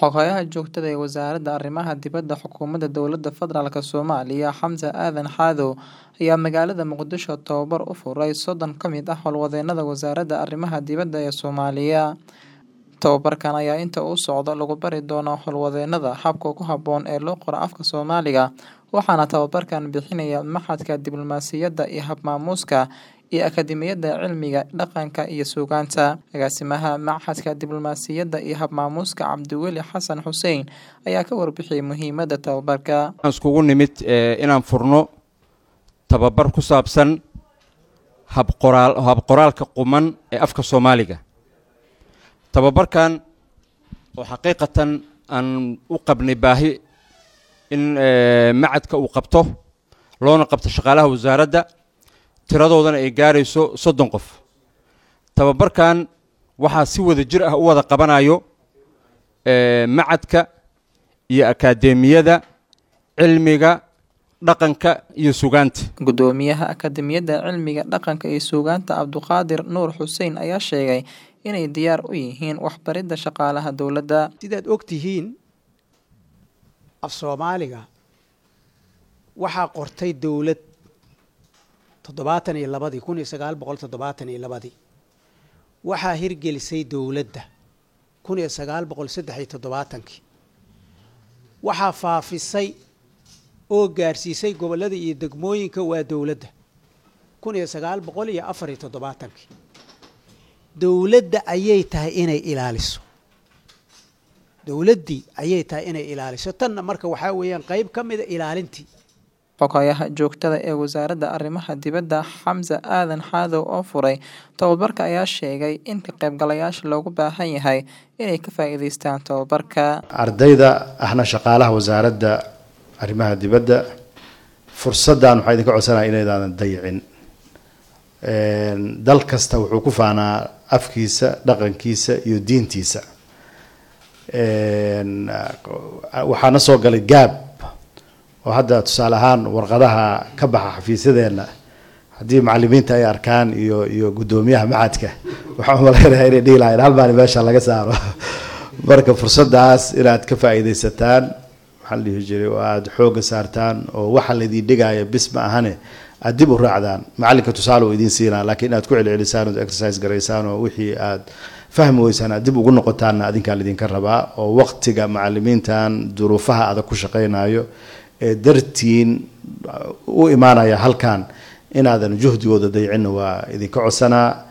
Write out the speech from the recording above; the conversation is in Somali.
Xoghayaha joogtada ee Wasaaradda Arrimaha Dibadda Xukuumadda Dowladda Federaalk Soomaaliya Xamse Aadan Xaadow ayaa magaalada Muqdisho tababar u furay soddon ka mid ah howlwadeennada Wasaaradda Arrimaha Dibadda ee Soomaaliya. Tababarkan ayaa inta uu socdo lagu bari doonaa howlwadeennada habka ku habboon ee loo qoro afka Soomaaliga, waxaana tababarkan bixinaya Machadka Diblomaasiyadda iyo Hab-maamuuska iyo Akadeemiyadda Cilmiga Dhaqanka iyo Suugaanta. Agaasimaha Machadka Diblomaasiyadda iyo Hab-maamuuska Cabdiweli Xasan Xuseen ayaa ka warbixiyay muhiimadda tababarka. waxaan iskugu nimid eh, inaan furno tababar ku saabsan habqoraal habqoraalka quman ee afka Soomaaliga tababarkan oo xaqiiqatan aan u qabnay baahi in eh, macadka uu qabto loona qabto shaqaalaha wasaaradda tiradoodana ay gaarayso soddon qof tababarkan waxaa si wada jir ah u wada qabanayo eh, macadka iyo akadeemiyada cilmiga dhaqanka iyo sugaanta Guddoomiyaha Akadeemiyadda Cilmiga Dhaqanka iyo Suugaanta Cabduqaadir Nuur Xuseen ayaa sheegay inay diyaar u yihiin waxbaridda shaqaalaha dowladda. sidaad og tihiin af soomaaliga waxaa qortay dowlad toddobaatan iyo labadii kun iyo sagaal boqol toddobaatan iyo labadii waxaa hirgelisay dowladda kun iyo sagaal boqol saddex iyo toddobaatankii waxaa faafisay oo gaarsiisay gobollada iyo degmooyinka waa dowladda kun iyo sagaal boqol iyo afar iyo toddobaatankii dowladda ayay tahay inay ilaaliso dowladdii ayay tahay inay ilaaliso tanna marka waxaa weeyaan qayb ka mida ilaalintii Xoghayaha joogtada ee Wasaaradda Arrimaha Dibadda Xamse Aadan Xaadow oo furay tababarka ayaa sheegay in ka qaybgalayaasha loogu baahan yahay inay ka faa'iidaystaan tababarka. ardayda ahna shaqaalaha wasaaradda arrimaha dibadda fursaddan waxaa idinka codsanaya inaydaadan dayicin dal kasta wuxuu ku faanaa afkiisa dhaqankiisa iyo diintiisa waxaana soo galay gaab oo hadda tusaale ahaan warqadaha ka baxa xafiisyadeenna haddii macalimiinta ay arkaan iyo iyo guddoomiyaha macadka waxaan umalaynayaa inay dhihi lahayn hal maalin meesha laga saaro marka fursaddaas inaad ka faa'iidaysataan maxaa la dhihi jiray oo aada xoogga saartaan oo waxa laydin dhigaya bis ma ahane aada dib u raacdaan macalinka tusaale uu idiin siinaa laakiin inaad ku celcelisaan ood exercise garaysaan oo wixii aad fahmi weysaan aad dib ugu noqotaanna adinkaa laydinka rabaa oo waqtiga macalimiintan duruufaha adag ku shaqaynayo ee dartiin u imaanaya halkan inaadan juhdigooda dayicinna waa idinka codsanaa